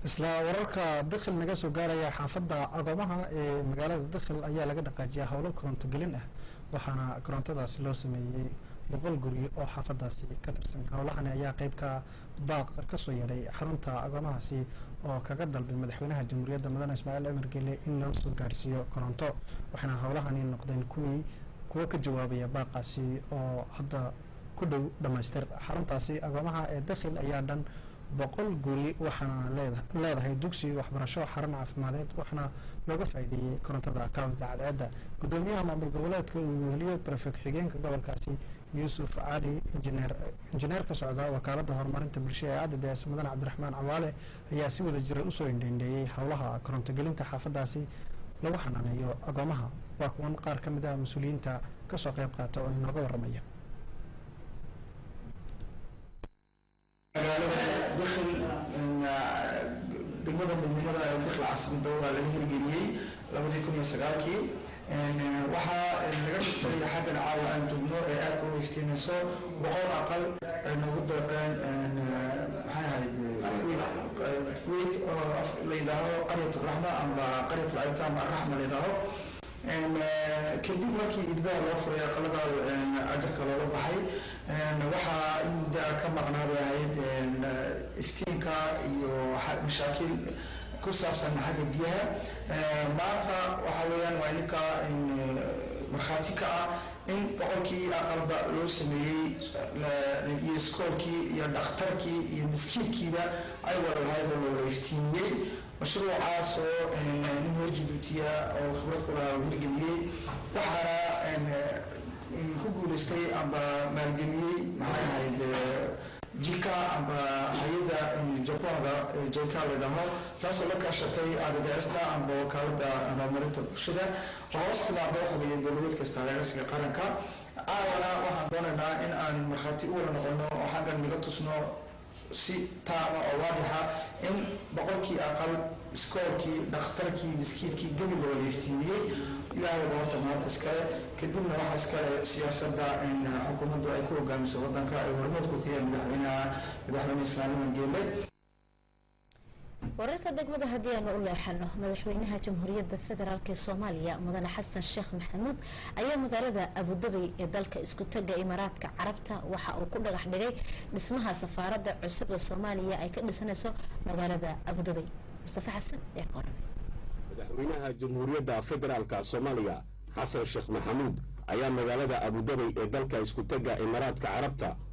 isla wararka dakhil naga soo gaaraya xaafadda agoomaha ee magaalada dakhil ayaa laga dhaqaajiyaa howlo koronto gelin ah waxaana korontadaasi loo sameeyey boqol guryo oo xaafadaasi ka tirsan howlahani ayaa qeybka baaq kasoo yeedhay xarunta agoomahaasi oo kaga dalbay madaxweynaha jamhuuriyadda mudane ismaaciil cumar gele in loo soo gaarsiiyo koronto waxaana howlahani noqdeen kuwii kuwo ka jawaabaya baaqaasi oo hadda ku dhow dhamaystir xaruntaasi agoomaha ee dakhil ayaa dhan boqol guri waxaana leedahay dugsi waxbarasho xarun caafimadeed waxaana looga faa'iideeyey korontada kaawida cadceedda gudoomiyaha maamul goboleedka uu weheliyo barefek xigeenka gobolkaasi yuusuf cali injineer injineer ka socda wakaalada horumarinta bulshada ee adds mudane cabdiraxmaan cawaale ayaa si wada jira usoo indhendheeyey howlaha korontogelinta xaafadaasi lagu xanaaneeyo agoomaha waa kuwan qaar ka mid ah mas-uuliyiinta kasoo qeyb qaata oo inooga waramaya magaalada dakhil degmada midnimada ee dakhil caasimada laga hirgeliyey labadii kun iyo sagaalkii waxaa laga dhisay xaggan caawa aan joogno ee aadka u iftiimayso boqol aqal ay noogu deeqeen maxay ahayd kuwait oo la yidhaaho qaryat raxma amba qaryat aytaam araxma la yidhaaho kadib markii ibdaha loo furay aqalada ajarka looga baxay waxaa in muddaa ka maqnaa bay ahayd iftiinka iyo mashaakiil ku saabsan xagga biyaha maanta waxa weeyaan waa ninka markhaati ka ah in boqolkii aqalba loo sameeyey iyo iskoolkii iyo dhakhtarkii iyo miskiinkiiba ay wada lahayd oo loola iftiimiyey mashruucaas oo nin reer jibuutiya oo khibrad ku lahaa hirgeliyey waxaana ku guuleystay amba maalgeliyey maxay ahayd jika amba hay-ada jabanka jika ladhaho taasoo la kaashatay adds-ta amba wakaalada horumarinta bulshada hoos timaada waxa weeye dowladeed kasta reersiga qaranka caawana waxaan doonaynaa in aan markhaati u wada noqono oo xaggan naga tusno si taama oo waadixa in boqolkii aqal iskoolkii dhakhtarkii miskiinkii gebi loola iftiimiyey ilaahay ba horta mahad iskale kadibna waxaa iskale siyaasadda in xukuumaddu ay ku hogaamiso wadanka ay hormoodku ka yahay madaxweynaha madaxweyne islaamiman geele wararka degmada haddii aanu u leexano madaxweynaha jamhuuriyadda federaalk ee soomaaliya mudane xasan sheekh maxamuud ayaa magaalada abudabay ee dalka isku taga imaaraadka carabta waxa uu ku dhagax dhigay dhismaha safaaradda cusub ee soomaaliya ay ka dhisanayso magaalada abudabay mustafa xasan ee qorame madaxweynaha jamhuuriyadda federaalka soomaaliya xasan sheekh maxamuud ayaa magaalada abudabay ee dalka isku taga imaaraadka carabta